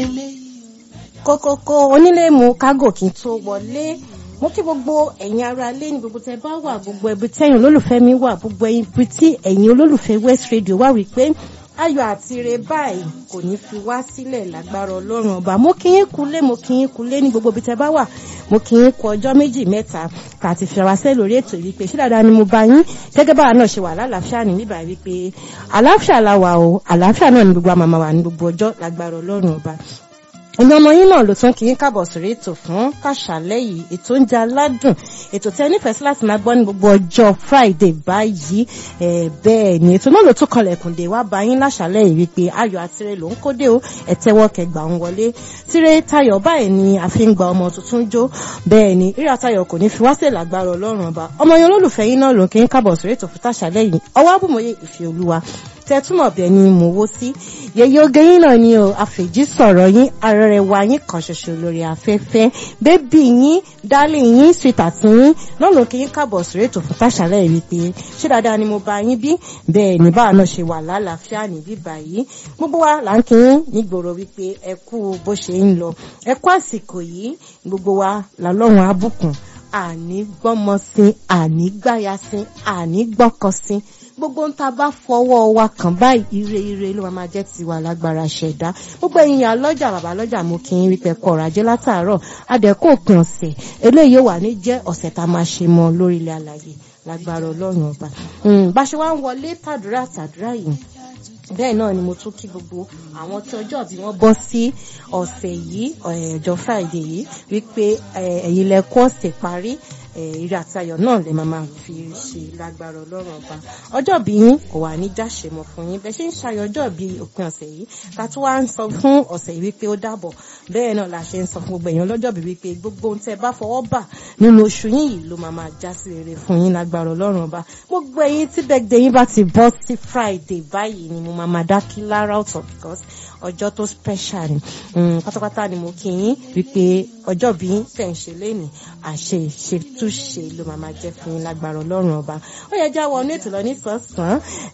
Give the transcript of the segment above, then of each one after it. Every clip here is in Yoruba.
kókókó onílé mu kágò kí n tó wọlé mo kí gbogbo ẹ̀yin ará ilé ní gbogbo tẹ bá wà gbogbo ẹbí tẹ́yìn olólùfẹ́ mi wà gbogbo ibi tí ẹ̀yin olólùfẹ́ West Radio wà wípé ayọ̀ àti ire báyìí kò ní fi wá sílẹ̀ lágbára ọlọ́run ọba mo kí yín kulé mo kí yín kulé ní gbogbo ibi tẹ bá wà mo kí yín kú ọjọ́ méjì mẹ́ta ká ti fi ara sẹ́ lórí ètò yìí pé ṣé dáadáa ni mo bá yín gẹ́gẹ́ báwa náà ṣe wà lálàáfíà ní bíbá wípé àlàáfíà la wà o àlàáfíà náà ni gbogbo àmàmà wà ní gbogbo ọjọ́ lágbára ọlọ́run ọba ẹ̀yin ọmọ yín náà ló tún kí yín káàbọ̀ sórí ètò fún kàṣálẹ́ yìí ètò oúnjẹ aládùn ètò tẹ́ nífẹ̀ẹ́ sí láti máa gbọ́ ní gbogbo ọjọ́ Friday báyìí bẹ́ẹ̀ ni ètò náà ló tún kọlẹ̀kùn dé wá bá yín láṣálẹ́ yìí wípé ayọ̀ àtirẹ̀ ló ń kódé o ẹ̀tẹ́wọ́ kẹgbà ń wọlé tirẹ̀ tayọ̀ báyìí ni a fi ń gba ọmọ tuntun jó bẹ́ẹ̀ ni rírà tayọ̀ kò ní fi wá sí lágbára ọlọ́run ọba ọmọ yẹn olólùfẹ́ yín náà ló ń kí yín káàbọ̀ sórí ètò fún tàṣálẹ́ yìí ọwọ́ àbùmọ̀yé ìfẹ́ olúwa tẹ́túmọ̀ bẹ́ẹ̀ ni mo wó sí yẹyẹ oge yín náà ni o àfèjì sọ̀rọ̀ yín arẹrẹwà yín kan ṣoṣo lórí afẹ́fẹ́ bébì yín dálé yín sweetheart yín lọ́nà kí yín káàbọ̀ sórí ètò fún táṣàlẹ̀ yìí pé ṣé dáadáa ni mo bá yín bí bẹ́ẹ̀ ni báwa náà ṣe wà lálàáfíà ní bíbà yìí gbogbo wa là ń kí yín nígboro wípé ẹ kú bó ṣe ń lọ ẹ kú àsìkò yìí gbogbo wa làlọ́run abùkún àní gbọ́mọ sí àní gbáya sí àní gbọ́kọ sí gbogbo ń ta bá fọwọ́ wa kàn báyìí ire ire ló máa jẹ́ tiwa lágbára ṣẹ̀dá gbogbo ẹ̀yin ìyá lọ́jà bàbá lọ́jà mo kí n rí pẹ̀kọ́ ọ̀rọ̀ ajé látàárọ̀ adẹ́kọ̀ òpin ọ̀sẹ̀ eléyìí wà ní jẹ́ ọ̀sẹ̀ tá a máa ṣe mọ́ lórí ilẹ̀ alàyè lágbára ọlọ́run ọba bá ṣe wá ń wọlé tàdúrà tàdúrà yìí bẹ́ẹ̀ náà ni mo tún kí gbogbo àwọn tí ọjọ́ bí wọ́n bọ́ sí ọ̀sẹ̀ yìí ọjọ́ Friday yìí wípé ẹ̀yin lẹ kó ọ̀sẹ̀ parí ìrè àti ayọ̀ náà lè máa fi ṣe lágbára ọlọ́run ọba ọjọ́ bí yín kò wà ní dáṣe mọ́ fún yín bẹ́ẹ̀ ṣe ń ṣayọ̀ ọjọ́ bí òpin ọ̀sẹ̀ yìí ká tún wá ń sọ fún ọ̀sẹ̀ yìí wípé ó dàbọ̀ bẹ́ẹ̀ náà la ṣe ń sọ fún gbogbo èèyàn lọ́jọ́ bí wípé gbogbo ohun tẹ́ bá fọwọ́ bà nínú oṣù yín yìí ló máa máa já sí rere fún yín lágbára ọlọ́run ọba gbogbo ẹ̀yin tí bẹ́ẹ̀dẹ̀ yín bá ti bọ́ sí Friday báyìí ni mo máa máa dá kí lára ọ̀tọ̀ because ọjọ́ tó special ni pátápátá ni mo kí yín wípé ọjọ́ bí tẹ̀ ń ṣe lénìí àṣe ìṣètúnṣe ló máa máa jẹ́ fún yín lágbára ọlọ́run ọba ó yẹ já wọnú ètò lọ nísànsán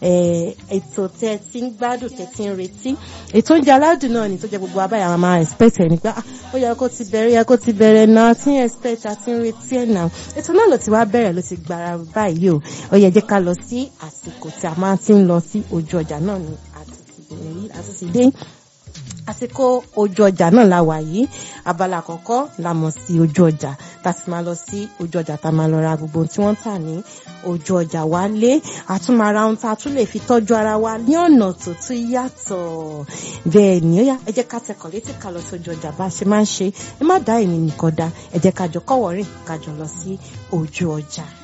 ètò tẹ ti ń gbádùn tẹ ti ń retí ètò oúnjẹ aládùn náà ni tó jẹ gbogbo abáyà máa máa expect ẹ nípa ó yẹ kó ti bẹ̀rẹ̀ yẹ kó ti bẹ̀rẹ̀ náà tí ń expect àti ń retí ẹ̀ náà ètò náà ló ti wá bẹ̀rẹ̀ ló ti gbára báyìí o ó yẹ jẹ́ ká lọ sí àsìkò tí a máa ti ń lọ sí ojú ọjà náà ni àti ti dé àsìkò ojú ọjà náà la wà yìí abala àkọ́kọ́ la mọ̀ sí ojú ọjà tá a ti máa lọ sí ojú ọjà tá a máa lọ ra gbogbo tí wọ́n ń tà ní ojú ọjà wa lé àtúmọ̀ra ohun tá a tún lè fi tọ́jú ara wa ní ọ̀nà tó tún yàtọ̀ bẹ́ẹ̀ ni ó yá ẹ jẹ́ ká tẹkọ̀ létí ká lọ sí ojú ọjà bá a ṣe máa ń ṣe ẹ má dá èmi nìkan dá ẹ jẹ́ ká jọ kọ́wọ́ rìn ká jọ lọ sí ojú ọjà.